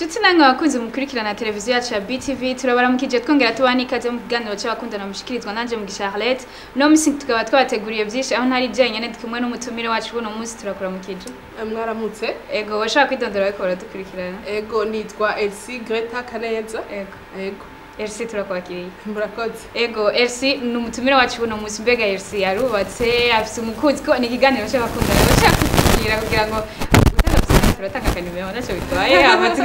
Nshuti namwe abakunzi mukurikirana televiziyo yacu ya BTV turabaramukije twongera tubaha n'ikaze mu kiganiro cy'abakundana mushikirizwa nanje Mugisha Harlette no musi tukaba twabateguriye byinshi aho ntari jenyene ndi kumwe n'umutumire wacu buno munsi turakuramukije mwaramutse ego washaka kwidondora ariko baradukurikirana ego nitwa elsie greta kaneza ego ego Elsie turakwakiriye murakoze ego Elsie ni umutumire wacu buno munsi mbega Elsie yarubatse afise umukunzi ko ni ikiganiro cy'abakundana bashaka kugira kugira ngo utanga turatanga akanimero ntacyo bitwaye amatwi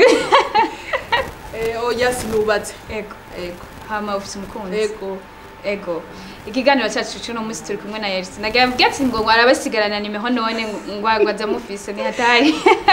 Eh, oya sinubatse ego ego hama ufise umukunzi ego ego ikiganiro cyacu cy'uno munsi turi kumwe na Elsie nagira mvuge ati ngo arabasigarana nimeho none ngo agwaza mufise ni hatari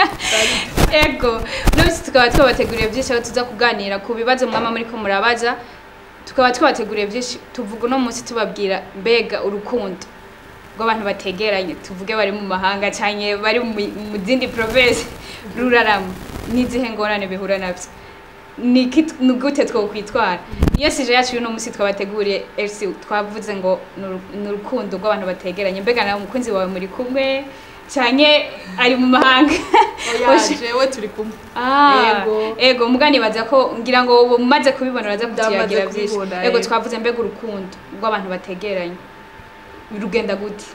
ego uno munsi tukaba twabateguriye byinshi aho tuza kuganira ku bibazo mwama muri ko murabaza tukaba twabateguriye byinshi tuvuga uno munsi tubabwira mbega urukundo rw'abantu bategeranye tuvuge bari mu mahanga cyane bari mu mu zindi province rurarama n'izihe ngorane bihura nabyo niki ni gute twokwitwara niyo sije yacu y'uno munsi twabateguriye Elsie twavuze ngo ni uru- ni urukundo rw'abantu bategeranye mbega nawe umukunzi wawe muri kumwe cyane ari mu mahanga oya Oshi- jewe turi kumwe Ah, Ego. ego muganibaza ko ngira ngo ubu mumaze kubibona uraza Ndamaze kutuyagira byinshi kubibona, ego ego. twavuze mbega urukundo rw'abantu bategeranye rugenda gute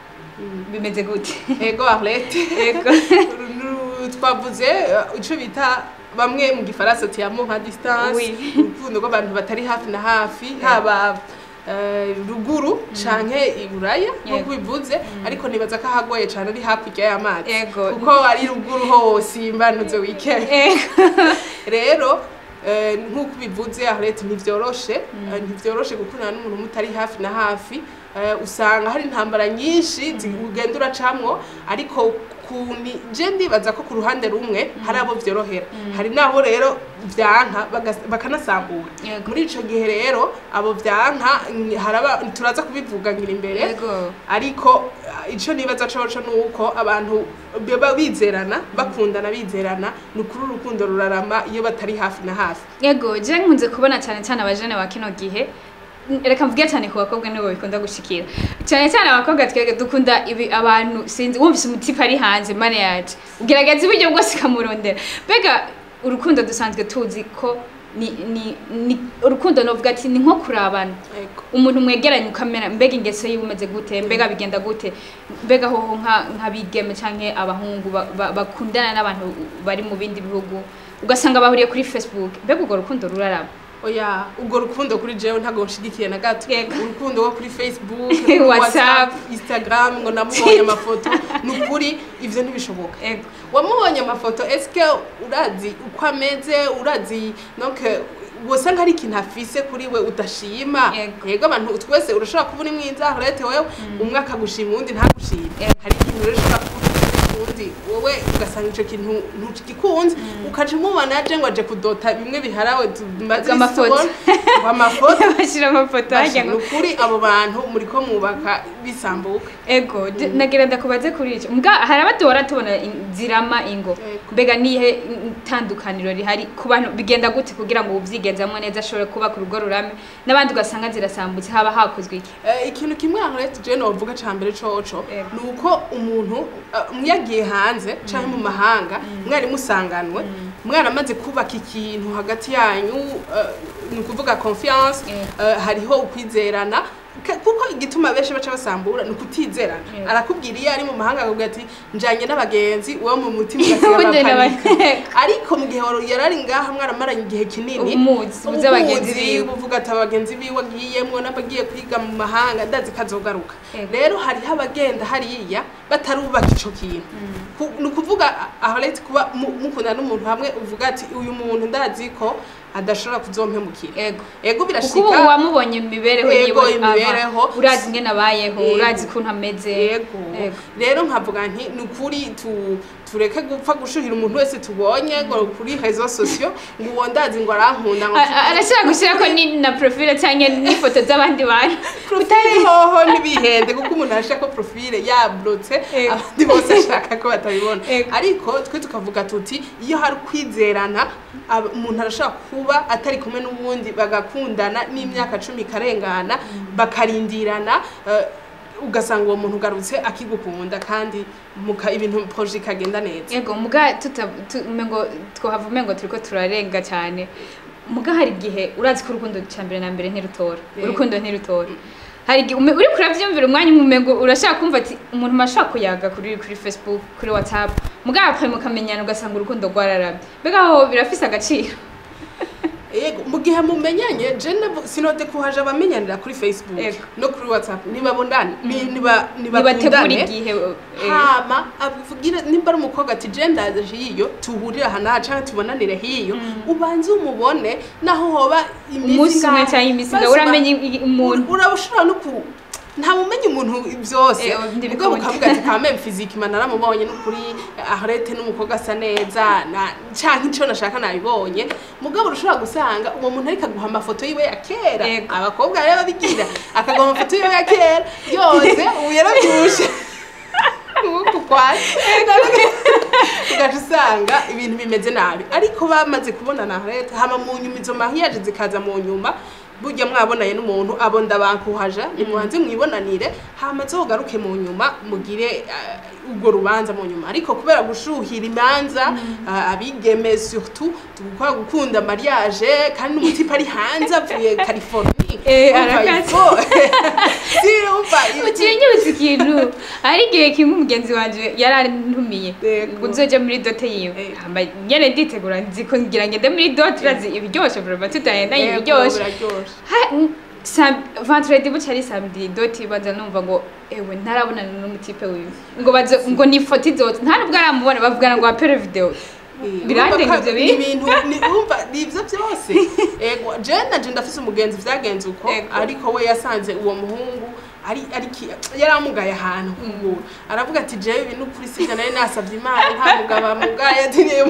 bimeze gute ego arlete ego Ru- twavuze eh, ico bita bamwe mu gifaransa tiyamo nka distance Oui. urukundo rw'abantu batari hafi na hafi haba eh, ruguru canke iburaya nk'uko Yego. bivuze ariko nibaza ko ahagoye cane ari hakurya y'amazi Ego. kuko ari ruguru hose imbanuze weekend ego rero eh, nk'uko bivuze arlete ntivyoroshe eh, ntivyoroshe gukundana n'umuntu mutari hafi na hafi eh, usanga hari intambara nyinshi zi- ugenda uracamwo ariko ku ni je ndibaza ko ku ruhande rumwe hari abo vyorohera hari n'abo rero vyanka bagas- bakanasambura Yego. muri ico gihe rero abo vyanka mm, haraba turaza kubivuga ngira imbere ego ariko uh, ico nibaza coco nuko abantu baba bizerana bakundana bizerana ni ukuri urukundo rurarama iyo batari hafi na hafi ego je nkunze kubona cyane cyane abajene ba kino gihe reka mvuge cyane ku bakobwa nibo bikunda gushikira cyane cyane abakobwa twebwe dukunda ibi abantu sinzi wumvise umutipe ari hanze mane yacu ugerageza uburyo bwose ukamurondera mbega urukundo dusanzwe tuzi ko ni ni ni urukundo novuga ati ni nko kurabana Ego. umuntu mwegeranye ukamera mbega ingeso yiwe umeze gute mbega bigenda gute mbega hoho nka nk'abigeme canke abahungu ba- ba- bakundana n'abantu bari mu bindi bihugu ugasanga bahuriye kuri facebook mbega urwo rukundo ruraraba oya ubwo rukundo kuri jewe ntabwo nshigikiye na gato Yego. urukundo rwo kuri facebook WhatsApp. instagram ngo namubonye amafoto ni ukuri ivyo ntibishoboka ego wamubonye amafoto eske urazi uko ameze urazi donc wosanga ari ikintu afise kuri we udashima Yego. yego abantu twese urashobora kuba uri mwiza arete wewe umwe akagushima uwundi ntagushime Yego. hari ikintu rero ushobora kuba ufise uwundi wowe ugasanga ico kintu ntugikunze ukaca umubona aje ngo aje kudota bimwe biharawe tumaze Amafoto. amafoto bashira amafoto hajya ni ngo ukuri abo bantu muriko mwubaka bisambuka ego je- nagira ndakubaze kuri ico mbwa hari abaduhora tubona in- zirama ingo Ego. mbega nihe itandukaniro rihari ku bantu bigenda gute kugira ngo uvyigenzamwo neza ashobore kubaka urugo rurame n'abandi ugasanga zirasambutse haba hakozwe iki Eh, ikintu kimwe aharete je novuga ca mbere coco Yego. ni uko umuntu eh, mwagiye hanze canke mu mahanga mwari musanganwe mwaramaze kubaka ikintu hagati yanyu eh, ni ukuvuga confiance Yego. eh, hariho ukwizerana Ka- kuko igituma benshi baca basambura ni ukutizerana Yego. arakubwira iyo ari mu mahanga akakubwira ati njanye n'abagenzi uwo mu mutima Ubundi ugasiga n'aba- ariko mu gihe wari- yari ari ngaha mwaramaranye igihe kinini Umuzi, uzi abagenzi Umuzi, biwe. uvuga ati abagenzi biwe agiyemwo n'abagiye kwiga mu mahanga ndazi ko azogaruka Yego. rero hariho abagenda hariya batarubaka ico kintu Ku- ni ukuvuga aharete kuba mu- mukundana n'umuntu hamwe uvuga ati uyu muntu ndazi ko adashobora kuzompemukira ego ego kuko ubu birashika wamubonye mu mibereho Yego, yiwe ava, imibereho. urazi ingene abayeho Yego. urazi ukuntu ameze yego Yego. rero nkavuga nti ni ukuri tu- tureke gupfa gushuhira umuntu wese tubonye ngo kuri rezo sosiyo ngo uwo ndazi ngo arankunda ngo A- a- arashobora gushyirako ni na profile cyangwa n'ifoto z'abandi bantu profile hoho ntibihende kuko umuntu arashaka ko profile yablotse Yego. abandi bose ashaka ko batabibona Yego. ariko twe tukavuga tuti iyo hari kwizerana aba- umuntu arashobora kuba atari kumwe n'uwundi bagakundana n'imyaka cumi ikarengana bakarindirana eh, ugasanga uwo muntu ugarutse akigukunda kandi muka ibintu proje ikagenda neza yego muga tuta tu- umengo twohava umengo turiko turarenga cyane muga hari igihe urazi ko urukundo cya mbere na mbere ntirutora Yego. urukundo ntirutora hari igihe ume- uriko uravyumvira umwanya umwe umengo urashaka kumva ati umuntu mashaka kuyaga kuri kuri facebook kuri whatsapp muga apfa mukamenyana ugasanga urukundo rwararabye mbega aho birafise agaciro yego mu gihe mumenyanye je nabo- sinode kuhaje abamenyanira kuri facebook Yego. no kuri whatsapp nibabondane ni- niba nibategura nibakundane igihe eh, hama abwire nimba ari umukobwa ati je ndaje hiyo tuhurire aha n'aha canke tubonanire hiyo ubanze umubone naho hoba umunsi umwe ingahe. cyangwa iminsi Maze ngaho uramenye i- ura- umuntu uraba ushobora no ku nta mumenye umuntu byose Eh, oh, ndi ubwo bikunda. bukavuga ati kameme fiziki mana naramubonye n'ukuri arete n'umukobwa asa neza na- canke ico nashaka nabibonye mugabo urashobora gusanga uwo muntu ariko aguha amafoto yiwe ya kera Yego. abakobwa rero babigira akaguha amafoto yiwe ya kera yose ubu yarabyushe uku kwasi ugaca usanga ibintu bimeze nabi ariko bamaze kubonana leta hama mu nyuma izo mahiyaje zikaza mu nyuma burya mwabonanye n'umuntu abo ndabankuhaja nimubanze mwibonanire hama zogaruke mu nyuma mugire eh, urwo rubanza mu nyuma ariko kubera gushuhira imanza eh, abigeme surtout tugukora gukunda mariage kandi n'umutipe ari hanze avuye californie Eh, Urumva arakaze. ifo- si umva ugiye nyibutse ikintu hari igihe kimwe umugenzi wanje yarantumiye Yego. ngo nzoje muri dote yiwe Eh. hamba nyene nditegura nzi ko ngira ngende muri dote urazi ibiryoshe vraiment tutahendanye Yego, ibiryoshe biraryoshe Ha- n- sam- vendredi buca ari samedi dote baza numva ngo ewe ntarabonana n'umutipe wiwe ngo baze ngo ni ifoto izoza nta nubwo aramubona bavugana ngo apere video Birandenga ivyo bintu. ibintu ni umva ni ivyo byose ego je naje ndafise umugenzi vyagenze uko Ego. ariko we yasanze uwo muhungu ari ari ki- yaramugaye ahantu kugura aravuga ati jewe ibintu kuri sivyo nari nasavye imana nta mugabo amugaye atiriye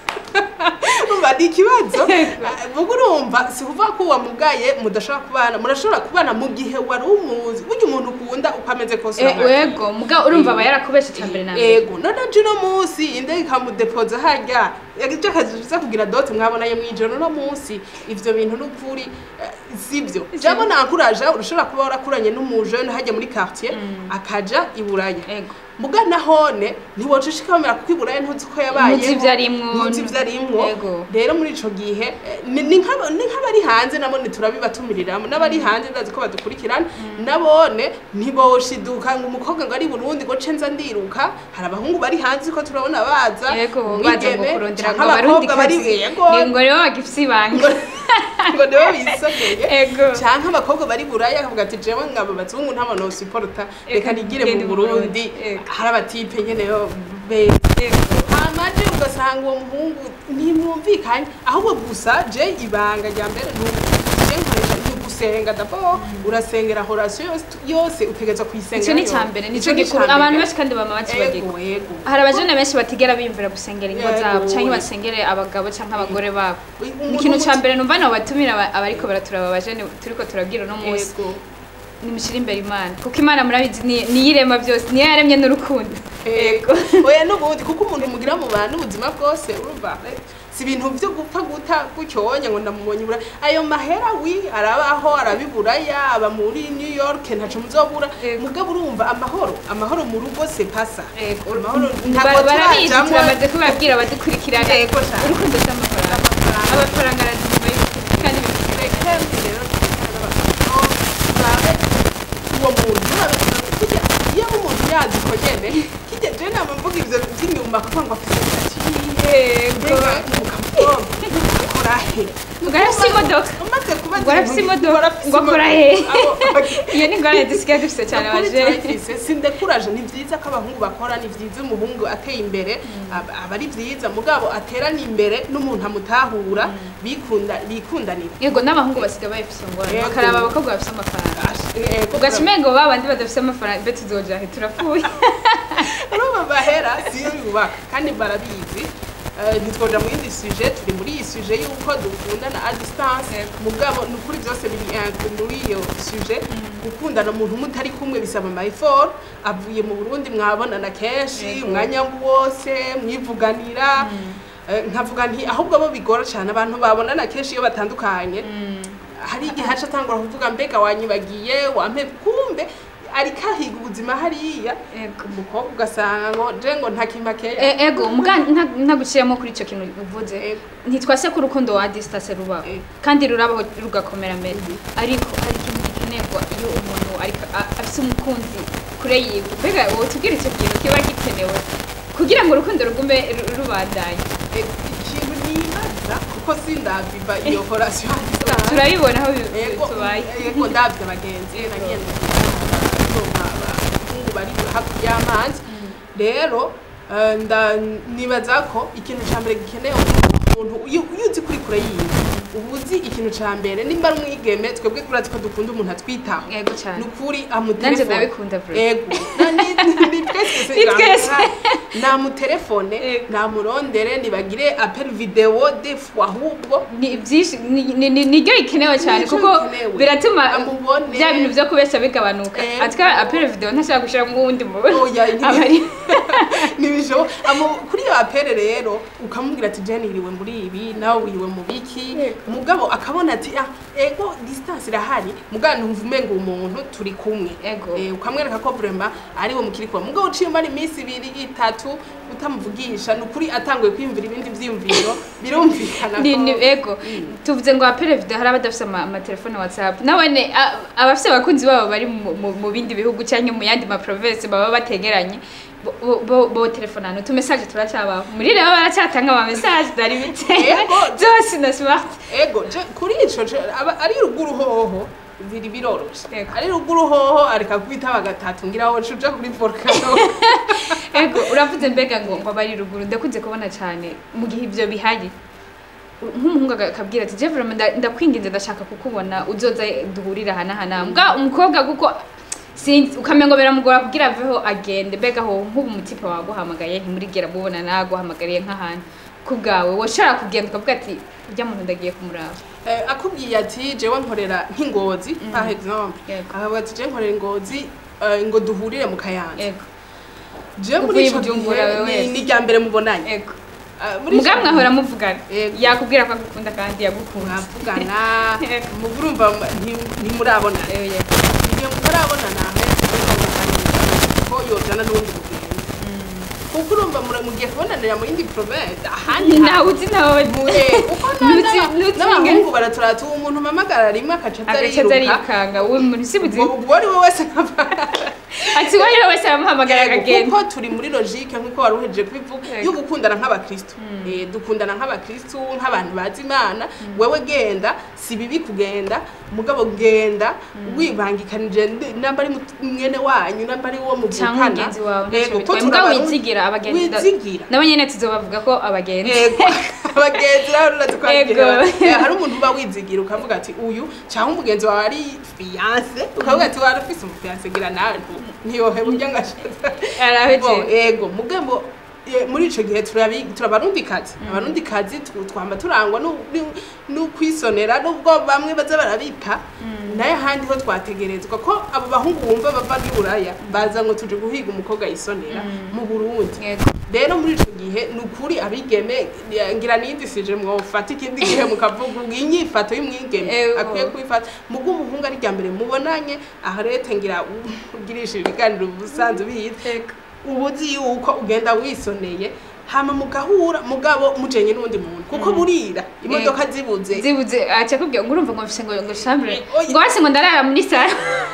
umva ni ikibazo mugo urumva si kuvuga ko wamugaye mudashobora kubana murashobora kubana mu gihe wari umuzi burya umuntu ukunda uko ameze kose Eh, uramwakira. ego muga urumva aba yarakubeshe ca mbere na mbere ego none aje uno munsi indege ikamudepoza harya yagize akazi biza kugira dote mwabonanye mw'ijoro uno munsi ivyo bintu n'ukuri eh, sivyo jabo nakuraja urashobora kuba warakuranye n'umujene hajya muri quartier akaja i buraya ego muga nahone ntiwoca ushikamira kuko i buraya ntuzi ko yabaye Ntuzi ivyo arimwo. ntuzi ivyo arimwo Ego. rero muri ico gihe eh, ni ni nk'aba- ni nk'abari hanze nabone turabibatumiriramo n'abari hanze ndazi ko badukurikirana nabone ntiboshiduka ngo umukobwa ngo ari i burundi ngo ce nza ndiruka hari abahungu bari hanze ko turabona baza yego baza ngo umwigeme kurondera canke ngo abarundi abakobwa bari kazi yego ni ngo rero bagifise ibanga ngo nibo bisogeye ego canke abakobwa bari buraya akavuga ati jewe ngabo bazungu ntabo nosiporota reka Eka nigire ngende mu mu burundi Burundi. Ego. hari abatipe nyene yo beza ego hamaje ugasanga uwo muhungu ntimwumvikanye ahubwo gusa je ibanga rya mbere ni je nkoresha ni ugusenga dabo urasengera horasiyo yose yose utegereza kuyisenga ico ni ca mbere nico gikuru abantu benshi kandi bama bakibagirwa ego ego hari abajene benshi batigera biyumvira gusengera ingo Yego. zabo canke basengere abagabo canke abagore babo Umuntu ni ikintu ca muti- mbere numva no batumira aba- abariko baraturaba abajene turiko turabwira uno munsi ego nimushire imbere imana kuko imana murabizi ni- niyo irema byose niyo yaremye n'urukundo ego oya n'ubundi kuko umuntu mugira mu bantu ubuzima bwose urumva eh, si ibintu byo gupfa guta gutyonya ngo ndamubonye ibura ayo mahera wi arabaho arabiburaya aba muri new york ntaco muzobura Ego. mugabo urumva amahoro amahoro mu rugo se pasa Ego. amahoro Ba- ntabwo barabizi turajamwo turamaze kubabwira abadukurikirana Ego cyane. urukundo si amafaranga amafaranga amafaranga arazima kandi bifite uwo muntu kijya iyo umuntu yazi ko nyene kijya je nama mvuga ivyo vy'inyuma kuko ngo afite yego korahe Ngo arafise imodoka. umaze kuba ngo arafise imodoka ngo akora he iyo ni ngorane dusigaye dufise cyane abajene sindekuraje ni vyiza ko abahungu bakora ni vyiza umuhungu ateye imbere aba aba ari vyiza mugabo aterana imbere n'umuntu amutahura bikunda bikundanira yego n'abahungu basigaye bayifise ngorane Yego. bakaraba abakobwa bafise amafaranga Ego, ugaca umengo ba bandi badafise amafaranga mbe tuzoja he turapfuye urumva bahera siyo yubaka kandi barabizi Eh, ntitwoja mu yindi suje turi muri iyi suje y'uko dukundana a distance Yego. mugabo ni ukuri byose biri inclus muri iyo suje gukundana umuntu mutari kumwe bisaba ama effort avuye mu Burundi mwabonana kenshi Yego. umwanya wose mwivuganira Eh, nkavuga nti ahubwo bo bigora cyane abantu babonana kenshi iyo batandukanye hari igihe haca atangura kuvuga mbega wanyibagiye wampe kumbe ariko ahiga ubuzima hariya ego umukobwa ugasanga ngo je ngo ntakimakeya E- ego muga nta- ntaguciyemo kuri icyo kintu uvuze Ego. ntitwase ko urukundo wa distance rubaho Ego. kandi rurabaho rugakomera mbere ariko hari ikintu gikenerwa iyo umuntu ariko a- afise umukunzi kure yiwe mbega wowe tubwire icyo kintu kiba gikenewe kugira ngo urukundo rugume ru- rubandanye Eh, ikintu nibaza kuko sindaviva iyo horasiyo turabibona aho bi- yego tubaye yego ndavye abagenzi nagenda nsoma abahungu bari hakurya y'amazi rero eh, nda- nibaza ko ikintu ca mbere gikenewe umuntu iyo iyo uzi kuri kure yiwe uba uzi ikintu ca mbere nimba ari umwigeme twebwe turazi ko dukunda umuntu atwitaho yego cyane ni ukuri nanje amutelefone ndabikunda bro ego Na- ni- ni twese Ni twese. namutelefone Ego. namurondere nibagire apel video defu ahubwo ni byinshi ni- ni- ni- niryo rikenewe cyane Niryo kuko rikenewe. biratuma Amubone. bya bintu byo kubeshya bigabanuka Ego. atwa apere video ntashaka gushiramo uwundi mubona Oya, ntibi- abari ntibishobo Amu- kuri iyo apere rero ukamubwira ati jeni iriwe muri ibi nawe wiriwe mu biki Yego. mugabo akabona ati ah ego distance irahari mugabo ntumva umenga umuntu turi kumwe Ego. Eh, ukamwereka ko vrema ariwe mukiri kumwe mugabo uciye umara iminsi ibiri itatu utamuvugisha ni ukuri atanguye kwiyumvira ibindi vyiyumviro birumvikana ni ko- ni ego tuvuze ngo apere video hari abadafite ama- amatelefone whatsapp nabone a- abafite abakunzi babo bari mu- mu mu bindi bihugu cyangwa mu yandi ma province baba bategeranye bo- bo bo telefonano tu message turacabaho muri rero baracyatanga ama message dari bitewe Ego. byose na smart ego je kuri ico je- aba- ari ruguru hoho biri biroroshe Ego. ari ruguru hoho areka kwitaba gatatu ngira aho uja kuri volcano ego uravuze mbega ngo ngo abari ruguru ndakunze kubona cyane mu gihe ibyo bihari nk'umuhungu aga- akabwira ati je vraiment nda- ndakwinginze ndashaka kukubona uzoza duhurira hana hana mbwa umukobwa kuko sinzi ukamenya ngo biramugora kugira aveho agende mbega ho nk'ubu umutipe waguhamagaye ntimurigera mubona naguhamagariye nk'ahantu ku bwawe washobora kugenda ukavuga ati ujya muntu ndagiye kumuraba Eh, akubwiye ati jewe nkorera nk'ingozi par exemple Yego. akavuga ati jewe nkorera ingozi eh, ngo duhurire mu kayanza ego jewe muri Uvuye ico Bujumbura gihe wewe ni- wese. ni irya mbere mubonanye ego Eh, muri ico mugabo gihe mwahora muvugana Yego. yakubwira ko agukunda kandi yagukunda mwavugana Yego. muga urumva nti- ntimurabona Ego, yego. iyo mutarabona nawe ko yojana n'ubundi mugenzi kuko urumva mura- mugiye kubonanira mu yindi province ahandi ntawe uzi nawe muhe kuko Ntuzi- n'aba- ntuzi n'abahungu baraturata uwo umuntu mpamagara rimwe akaca aza agace aza ariruka arikanga uwo muntu si buzi ubwo ubwo ari we wese nkaba ati uwo ari we wese aramuhamagara akagenda kuko turi muri logique nk'uko wari uhejeje kubivuga Yego. yo gukundana nk'abakristo Eh, dukundana nk'abakristo nk'abantu bazi imana wewe genda si bibi kugenda mugabo genda wibangikanije ndi- namba ari mut- mwene wanyu namba ari uwo cyangwa muvukana mugenzi wawe Yego, ko mbwa turabarundi- wizigira abagenzi da- wizigira nabo nyene tuzobavuga ko abagenzi yego abagenzi rero urazi ko hari igihe Yego. ba- eh, hari umuntu uba wizigira ukavuga ati uyu cyangwa umugenzi wawe ari fiyanse ukavuga ati wari ufise umufiyanse gira nawe ntiyoheba ujya ngashaza araheje Bo, ego mugambo e, muri ico gihe turabi- turabarundikazi abarundikazi tu- twamba turangwa nu- nu- n'ukwisonera nubwo bamwe baza barabipa naye ahandi ho twategerezwa ko abo bahungu bumva bava i buraya baza ngo tuje guhiga umukobwa yisonera mu burundi yego rero muri ico gihe ni ukuri abigeme eh, ngira niyindisije mwofata ikindi gihe mukavuga ubwo inyifato y'umwigeme Ego. akwiye kwifata mugo umuhungu ari rya mbere mubonanye aha rete ngira ugirisha ibiganiro ubusanzwe ubizi yego uba uzi yuko ugenda wisoneye hama mugahura mugabo mujenye n'undi muntu kuko burira imodoka zibuze zibuze aca kubwira ngo urumva ngo mfise ngo ngo chambre Oya. ngo hasi ngo ndarara muri sala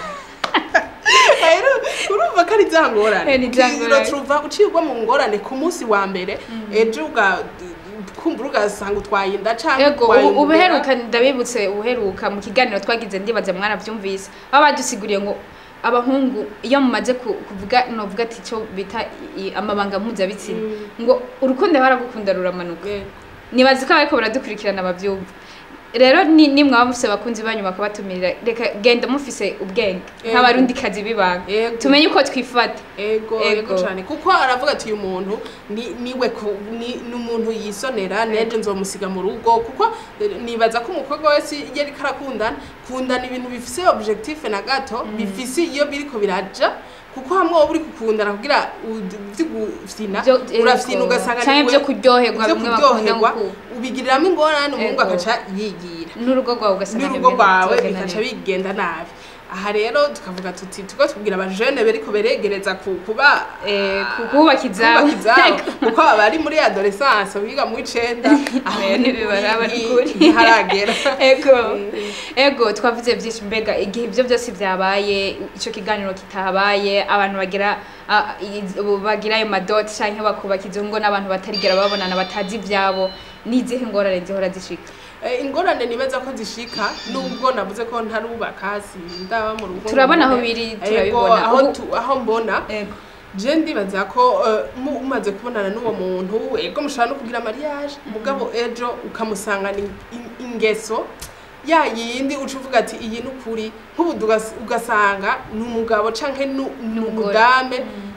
rero urumva ko ari za ngorane Eh, ni za ngorane. turuva ucibwa mu ngorane ku munsi wa mbere ejo uga kumbura ugasanga utwaye inda canke yego utwaye ubu- imbeba. ubuheruka ndabibutse ubuheruka mu kiganiro twagize ndibaza mwarabyumvise baba badusiguriye ngo abahungu iyo mumaze ku- kuvuga novuga ati cyo bita i- amabanga mpuzabitsina ngo urukundo baragukunda ruramanuka Eh, nibazi ko abariko baradukurikirana bavyumva rero ni nimwe baba mufise abakunzi banyu bakabatumirira reka genda mufise ubwenge Yego. nk'abarundi kazi bibanga Yego. tumenye uko twifata ego Ego. ego cyane kuko aravuga ati uyu muntu ni niwe ku- ni ni umuntu yisonera neje nzomusiga mu rugo kuko eh, nibaza ko umukobwa wese iyo ariko arakundana kundana ibintu bifise objectif na gato bifise iyo biriko biraja kuko hamwe wowe uri gukundana kugira vy'ugufyina Vyo- urafyina ego. ugasanga Canke niwe- vyo kuryoherwa, vyo bimwe bakunda kuryoherwa, nko- ubigiriramo ingorane umuhungu Ego. agaca yigira n'urugo rwawe ugasanga n'urugo ntibigenda rwawe bizogenda bikaca neza. bigenda nabi aha rero tukavuga tuti tuko tubwira abajene beriko beregereza ku- kuba Eh, ku- kubaka izabo. kubaka izabo kuko abari muri adolescence biga mu icenda aho Eh, ni ntibibaraba kuri- n'ukuri. ntiharagera ego ego twavuze byinshi mbega igihe ibyo byose byabaye icyo kiganiro kitabaye abantu bagira ah, i- ubu bagira ayo madoti cyangwa bakubaka izo ngo n'abantu batarigera babonana batazi ibyabo n'izihe ngorane zihora zishika Eh, ingorane nibaza ko zishika nubwo navuze ko ntarubaka sindaba mu rugo Turabona aho ngo- biri, Ego, turabibona. aho Ubu- tu- aho mbona ego je ndibaza ko eh, mu- umaze kubonana n'uwo muntu ego mushobora no kugira mariage mugabo ejo ukamusangana in- in- ingeso ya yindi uca uvuga ati iyi ni ukuri nk'ubu tugas- ugasanga ni umugabo canke ni ni N'umugore. umudame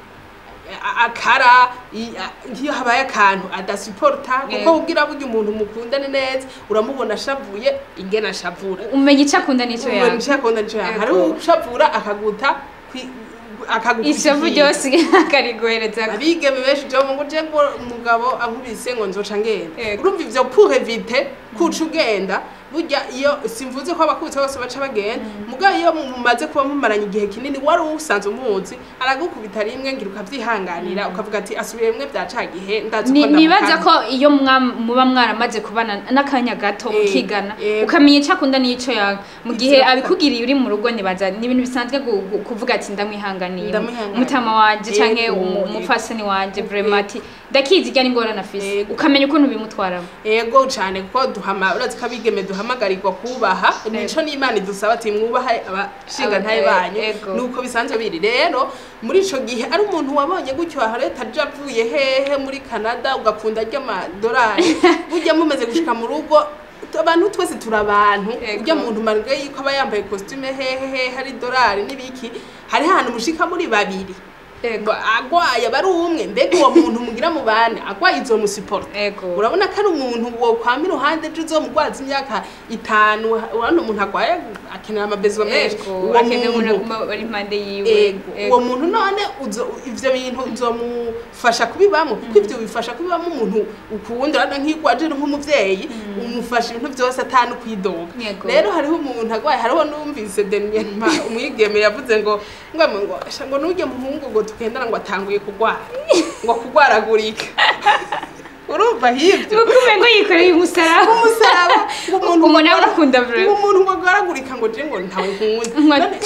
a- akara i- a- nk'iyo habaye akantu adasuporta kuko Yego. ubwira burya umuntu mukundane neza uramubona ashavuye ingene ashavura umenya icyo akunda n'icyo umuntu yanga nshakunda nico yanga Yego. hari ushavura akaguta kwi- akagukubita ishavu ikintu. ryose akariguhereza abigeme benshi jo ngo je ngo umugabo ankubise ngo nzoca ngenda Yego. urumva ivyo pour éviter kuca ugenda burya iyo simvuze ko abakubitse bose baca bagenda mugabo iyo mumaze kuba mumaranye igihe kinini wari usanzwe umuzi aragukubita rimwe ngira ukavyihanganira ukavuga ati asubiye rimwe bya ca gihe ndazi Ni- ko nibaza ndamukanda." ko iyo mwa- muba mwaramaze kubana n'akanya gato Eh, mukigana eh. ukamenya icyo akunda n'icyo yanga mu gihe Ivyo- abikugiriye uri mu rugo nibaza ni ibintu bisanzwe gu- gu- kuvuga ati ndamwihanganiye Ndamwihanganiye. umutama wanje canke Yego, umu- yego. umupfasoni wanje Yego. vraiment ati ndakizi irya n'ingorane afise Yego. ukamenya ukuntu bimutwaramo ego cyane kuko duhama urazi ko abigeme duhamagarirwa kubaha nico n'imana idusaba ati mwubahe abashinga ntaye Aba- banyu ego. nuko bisanzwe biri rero muri ico gihe ari umuntu wabonye gutyo aha leta aje avuye hehe muri canada ugakunda ry'amadolari burya mumeze gushika mu rugo abantu twese turi abantu Ego. urya muntu marwe yuko aba yambaye costume hehe hehe hari dolari n'ibiki hari ahantu mushika muri babiri ego agwaye aba ari umwe mbega uwo muntu mugira mu bane agwaye izomusiporta ego urabona ko ari umuntu wo kwama iruhande ejo uzomugwaza imyaka itanu urabona umuntu agwaye akenera amabezwa menshi ego uwo akeneye umuntu muntu aguma ari impande yiwe ego uwo muntu none uzo- ivyo bintu uzomufasha kubibamo kuko ivyo bifasha kubibamo umuntu ukunda urabona nk'iyo ugwaje nk'umuvyeyi umufasha ibintu vyose atanu kwidoga Yego. rero hariho umuntu agwaye hariho numvise Deniema umwigeme yavuze ngo ngo ngo "Sha, ngo nurye muhungu ngo tugendana ngo atanguye kugwara ngo kugwaragurika urumva hivyo uko umengo yikoreye umusaraba umusaraba ngo umuntu umuntu ngo amukunda ngo vraiment umuntu ngo agwaragurika ngo je ngo ntawe nkunda Ngo- None-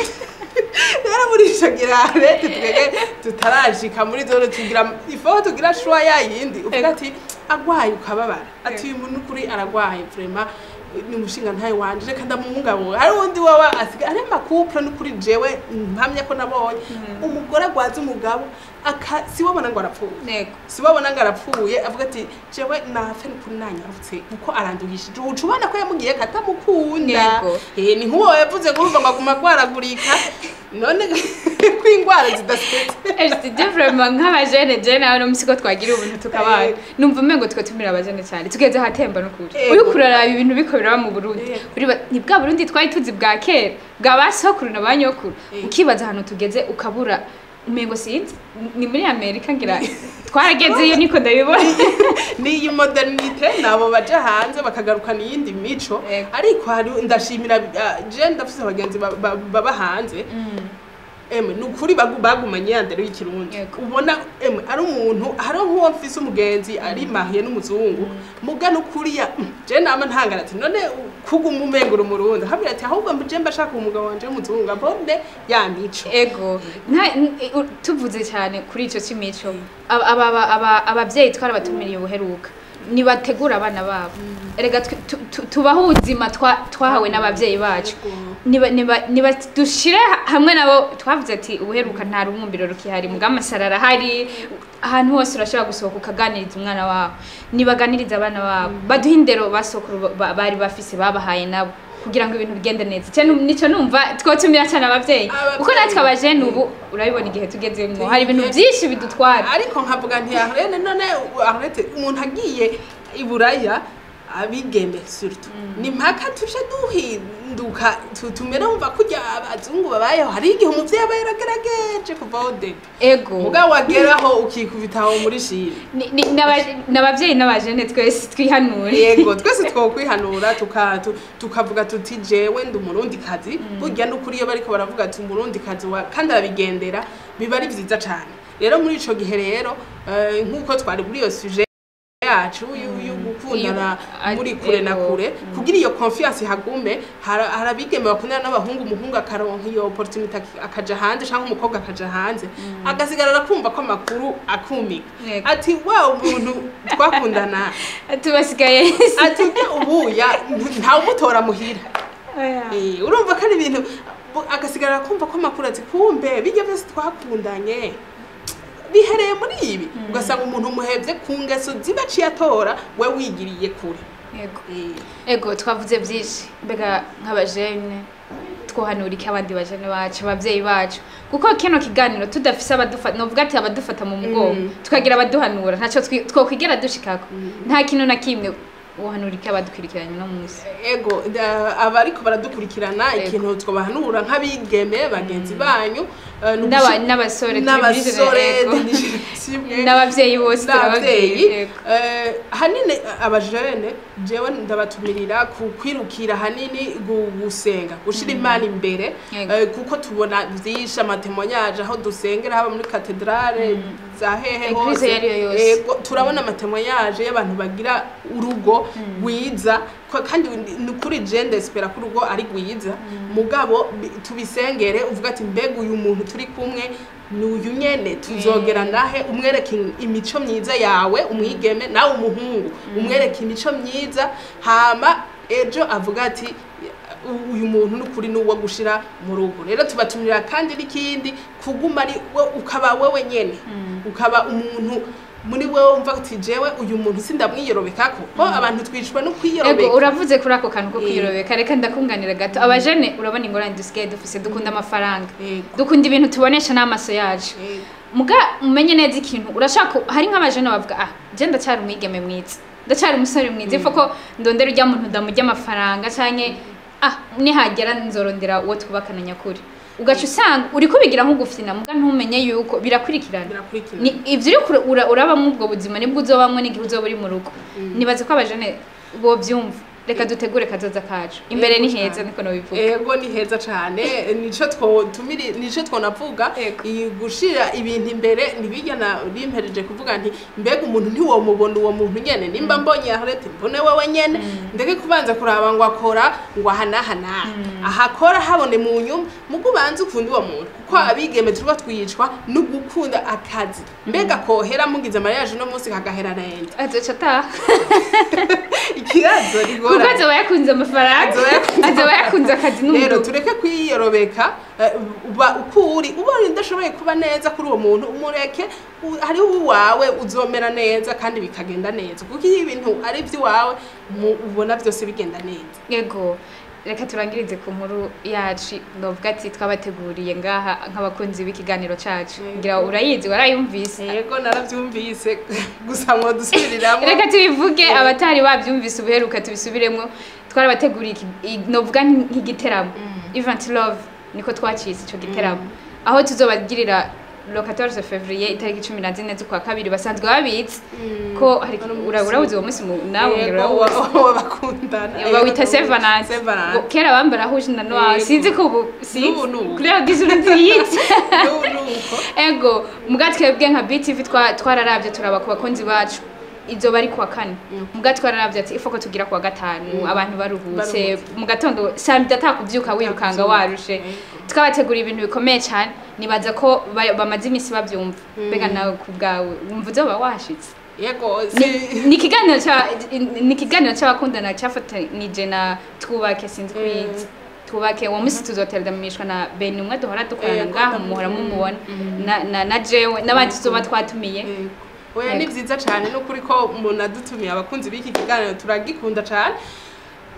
rero muri ico gihe leta twebwe tutarashika muri zone tugira ifo tugira shwa ya yindi uvuga ati agwaye ukababara ati uyu muntu kuri aragwaye vraiment ni umushinga ntaye wanje reka ndamungabunga hari undi wawe asiga ari amakupure n'ukuri jewe mpamya ko nabonye umugore agwaza umugabo aka siwabona ngo arapfuye ego sibabona ngo arapfuye avuga ati jewe nafe nukuri nanyarutse kuko aranduhishije uca ubona ko yamubwiye ko atamukunda Yego. Eh, ni nk'uwo yavuze ngo urumva ngo aguma agwaragurika none ko indwara zidasetse Ejide vraiment nk'abajene je nawe no musiko twagira ubuntu tukabana Eh. numva umengo twe tumira abajene cyane tugeze ahatemba no kuri Ego. uri kuraraba ibintu biko biraba mu Burundi Ego. uri ba- ni bwa Burundi twari tuzi bwa kera bwa basokuru na banyokuru Ego. ukibaza ahantu tugeze ukabura umengo sinzi ni muri Amerika ngira twaragezeyo niko ndabibona n'iyi modernite nabo baja hanze bakagarukana iyindi mico Ego. ariko hari ndashimira ah, je ndafise abagenzi ba- ba- baba hanze emwe ni ukuri bagu- bagumanye ya ndero y'ikirundi Yego. ubona emwe ari umuntu hari nk'uwo mfise umugenzi ari mahiye n'umuzungu muga n'ukuri ya mm, je nama ntangara ati none kuguma umengura umurundi habira ati ahubwo je mba shaka umugabo wanje w'umuzungu abone ya mico ego nta- n- u- tuvuze cyane kuri icyo cy'imico aba- aba- aba- ababyeyi twarabatumiriye ubuheruka nibategura abana babo erega twe- tu- tu- tubaho ubuzima twa- twahawe n'ababyeyi bacu niba niba niba dushire ha- hamwe nabo twavuze ati ubuheruka nta rumwumviro rukihari muga amasara arahari ahantu hose urashobora gusohoka ukaganiriza umwana wawe nibaganiriza abana babo baduhe indero basokuru ba- bari bafise babahaye nabo kugira ngo ibintu bigende neza Icyo nu- nicyo numva twotumira cyane ababyeyi Abavyeyi. kuko natwe abajene ubu urabibona igihe tugezemo hari ibintu byinshi bidutwara ariko nkavuga nti arene none arete umuntu agiye i buraya abigeme surtout ni mpaka tuje duhinduka tu- tumere wumva kurya abazungu babayeho hari igihe umuvyeyi aba yaragerageje kuvaho debi ego mugabo wageraho ukikubita aho muri shiri Ni- ni- n'aba- n'abavyeyi n'abajene twese twihanure yego twese twokwihanura tuka- tu- tukavuga tuti jewe ndi umurundi kazi burya n'ukuri iyo bariko baravuga ati umurundi kazi wa kandi arabigendera biba ari vyiza cane rero muri ico gihe rero eh, nk'uko twari muri iyo suje yacu yu- yo gukundana Iyo- muri kure na ego. kure kugira iyo confiance hagume hari hari abigeme bakundana n'abahungu umuhungu akaronka iyo opportunity ak- akaja hanze cyangwa umukobwa akaja hanze agasigarara kumva ko amakuru akumika Yego. ati wa umuntu twakundana tubasigaye ati ujya ubuya ntawumutora muhira Eh, urumva ko ari ibintu bu- agasigara kumva ko amakuru ati kumbe bijya byose twakundanye bihereye muri ibi ugasanga umuntu umuhebye ku ngeso ziba aciye atora we wigiriye kure Ego. Eh, ego twavuze byinshi mbega nk'abajene twohanura iki abandi bajene bacu abavyeyi bacu kuko kino kiganiro tudafise abadufata novuga ati abadufata mu mugongo Mm. tukagira abaduhanura ntaco twi- twokwigera dushikako nta kintu na kimwe wohanura iki abadukurikiranye no munsi ego da- abariko baradukurikirana Ego. ikintu twobahanura nk'abigeme bagenzi banyu eh, ni N'aba- ugushi- n'abasore turi muri n'abasore Ego. simwe n'abavyeyi bose n'abavyeyi turababyeyi Ego. eh, hanini abajene jewe ndabatumirira ku kwirukira hanini gu- gusenga gushira imana imbere Yego. eh, kuko tubona vyinshi amatemoyaje aho dusengera haba muri katedrale za hehe Eglise hose iyo ariyo yose. Ego, turabona amatemoyaje y'abantu bagira urugo rwiza ko- kandi ni kuri je ndespera ko urugo ari rwiza mugabo bi- tubisengere uvuga ati mbega uyu muntu turi kumwe ni uyu nyene tuzogera nahe umwereke imico myiza yawe umwigeme nawe umuhungu umwereke imico myiza hama ejo avuga ati "U- uyu muntu n'ukuri n'uwo gushira mu rugo rero tubatumira kandi n'ikindi kuguma ari we ukaba wewe nyene ukaba umuntu muri wewe wumva uti jewe uyu muntu sindamwiyorobekako ko abantu twicwa no Ego kwiyoroka uravuze kuri ako kantu ko Eh. kwiyorobeka reka ndakunganira gato abajene urabona ingorane dusigaye dufise dukunda amafaranga Ego. dukunda ibintu tubonesha n'amaso yacu Ego. muga umenye neza ikintu urashaka hari nk'abajene bavuga ah je ndacyari umwigeme mwiza ndacyari umusore mwiza ifa ko ndondera ujya muntu ndamurya amafaranga canke ah nihagera nzorondera uwo twubakana nyakuri ugaca usanga uri kubigira nk'ugufina muga ntumenye yuko birakurikirana birakurikira ni ivyo uri kure- ura- urabamwo ubwo buzima nibwo uzobamwo n'igihe uzoba uri mu rugo nibaze ko abajene bovyumva reka dutegure kazoza kacu imbere Ego ni heza cane. niko nobivuga ego ni heza cane nico twotumiri nico twonavuga Ego. i- gushira ibintu imbere ntibigana bimpereje kuvuga nti mbega umuntu ntiwomubona uwo muntu nyene nimba mbonye aharete mbone wewe nyene ndeke kubanza kuraba ngo akora ngo ahanahana ahakora habone mu nyuma mugo ubanze ukunda uwo muntu kuko abigeme turiko twicwa no gukunda akazi mbega kohera mugize mariage no munsi kagahera rende azoca ataha ikibazo kuko rigora azoba yakunze amafaranga Azoba yakunze azoba yakunze akazi rero n'umuduga tureke kwiyorobeka eh, uba uko uri ubonye udashoboye kuba neza kuri uwo muntu umureke u- hariho uwawe uzomera neza kandi bikagenda neza kuko iyo ibintu ari iby'iwawe mu- ubona byose bigenda neza yego reka turangirize ku nkuru yacu novuga ati twabateguriye ngaha nk'abakunzi b'ikiganiro cacu Yego. ngira urayizi warayumvise yego narabyumvise gusa ngo dusubiriramo reka tubivuge Yego. abatari babyumvise ubuheruka tubisubiremo twarabateguriye iki- i- novuga nk'igiteramo event love niko twacise ico giteramo aho tuzobagirira le 14 février itariki cumi na zine z'ukwa kabiri basanzwe babitse ko hari Wari umunsi- ura- urawuzi uwo munsi mu- nawe ngira Yego, urawuzi wa- w'abakundana bawita Yego, sevanansi Sevanansi. kera bambara huje na noir Yego. sinzi ko ubu N'ubu ni ubu. kuri yagize uruziyitse N'ubu ni uko. ego muga twebwe nka BTV twa- twararavye turaba ku bakunzi bacu izoba ari kuwa kane muga twararavye ati ifoko tugira kuwa gatanu abantu baruhutse Baruhutse. mu gatondo saa mbiri atakuvyuka wirukanga Atakuvyuka. warushe Yego. twabategura ibintu bikomeye cyane nibaza ko ba- bamaze iminsi bavyumva mbega nawe ku bwawe wumva uzoba washitse yego ni si ni ikiganiro cya ni ikiganiro cy'abakundana cyafatanije na twubake sinzi kuyizi twubake uwo munsi tuzoteranishwa na beni umwe duhora dukorana Yego, ngaha ndamubona. muhora mumubona na na na jewe n'abandi tuzoba twatumiye Yego. oya ni Yego. byiza cyane n'ukuri ko umuntu adutumiye abakunzi b'iki kiganiro turagikunda cyane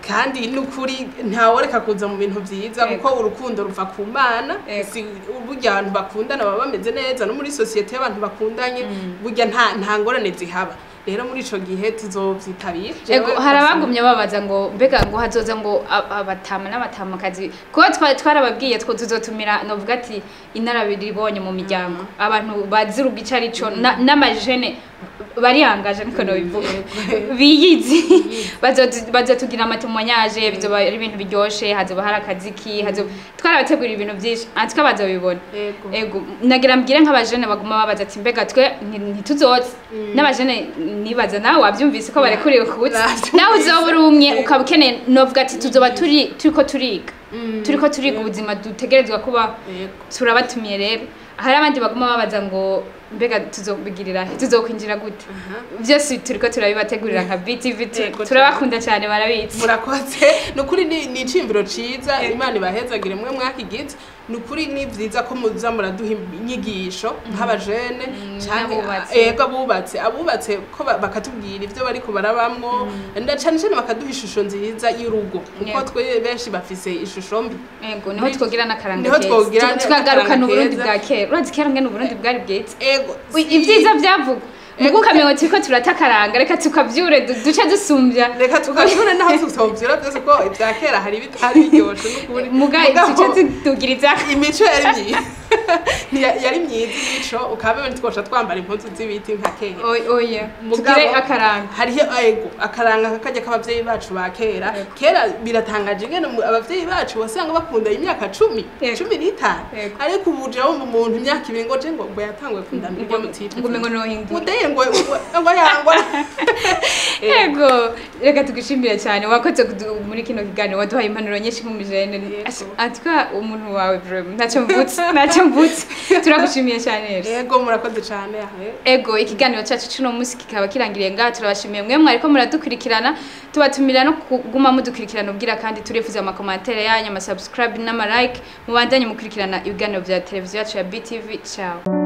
kandi n'ukuri ntaworeka kuza mu bintu byiza Yego. kuko urukundo ruva ku mana Yego. si burya abantu bakundana baba bameze neza no muri sosiyete y'abantu bakundanye burya nta nta ngorane zihaba rero muri ico gihe tuzovyitabira Ego Jewe hari ndasaba- abagumye babaza ngo mbega ngo hazoza ngo a- abatama n'abatamakazi kuko twa- twarababwiye two tuzotumira novuga ati inarabiribonye mu miryango abantu bazi urugo ico ari co na- n'amajene bariyangaje niko nobivuga biyizi Bazotu- bazotugira amatemoyaje bizoba ari ibintu biryoshe hazoba hari akaziki hazoba twarabategurira ibintu vyinshi antwe bazobibona Ego. ego nagira mbwire nk'abajene baguma babaza ati mbega twe nti- ntituzoze n'abajene nibaza nawe wabyumvise ko barekuriwe kubuza Navyumvise. nawe uzoba uri umwe ukaba ukeneye novuga ati tuzoba turi turiko turiga turiko turiga ubuzima dutegerezwa kuba Ego. turabatumiye rero hari abandi baguma babaza ngo mbega tuzobigirira he tuzokwinjira gute byose turiko turabibategurira nka BTV tu- Yego, turabakunda cyane barabizi murakoze ni ukuri ni ni iciyumviro ciza imana ibahezagire mwe mwakigize ni ukuri ni vyiza ko muza muraduha inyigisho nk'abajene canke n'abubatse. ego abubatse abubatse ko ba- bakatubwira ivyo bariko barabamwo na cane cane bakaduha ishusho nziza y'urugo kuko Yego. twe benshi bafise ishusho mbi Ego niho twogira n'akaranga Niho keza. twogira Tu- tukagarukana n'akaranga uburundi keza. bwa kera urazi kera ngene uburundi bwari bwiza ego Ui, si- ibyiza byavugwa mugo ukamengo turiko turatakaranga reka tukavyure du- duce dusumbya reka tukabibona naho tutovyura byose ko ibya kera hari bitari biryoshe n'ukuri muga Mugabo- duce tudugiriza imico yari myiza Ntiya- yari myiza imico ukaba twosha twambara impuzu z'ibiti nka kera Oy- oya Mugabo- tugire akaranga hariho ego akaranga kakajya k'abavyeyi bacu ba kera Yego. kera biratangaje ingene mu- abavyeyi bacu wasanga bakunda imyaka cumi Yego. cumi n'itanu Yego. ariko ubu uje wumva umuntu imyaka ibiri ngo je ngo ngo yatanguye kundana ibyo mutita ngo umengo nohindura mudeye ngo ngo- ngo yangwa ego reka tugishimire cyane wakoze kudu- muri kino kiganiro waduhaye impanuro nyinshi nk'umujene Yego. atwa umuntu wawe vraiment ntacyo mvutse ntacyo mvutse turagushimiye cyane rero ego murakoze cane ahe ego ikiganiro cyacu cy'uno munsi kikaba kirangiriye ngaha turabashimiye mwe mwariko muradukurikirana tubatumira no kuguma mudukurikirana ubwira kandi turifuza amakomantere yanyu amasubscribe n'amalike mubandanye mukurikirana ibiganiro bya televiziyo yacu ya BTV ciao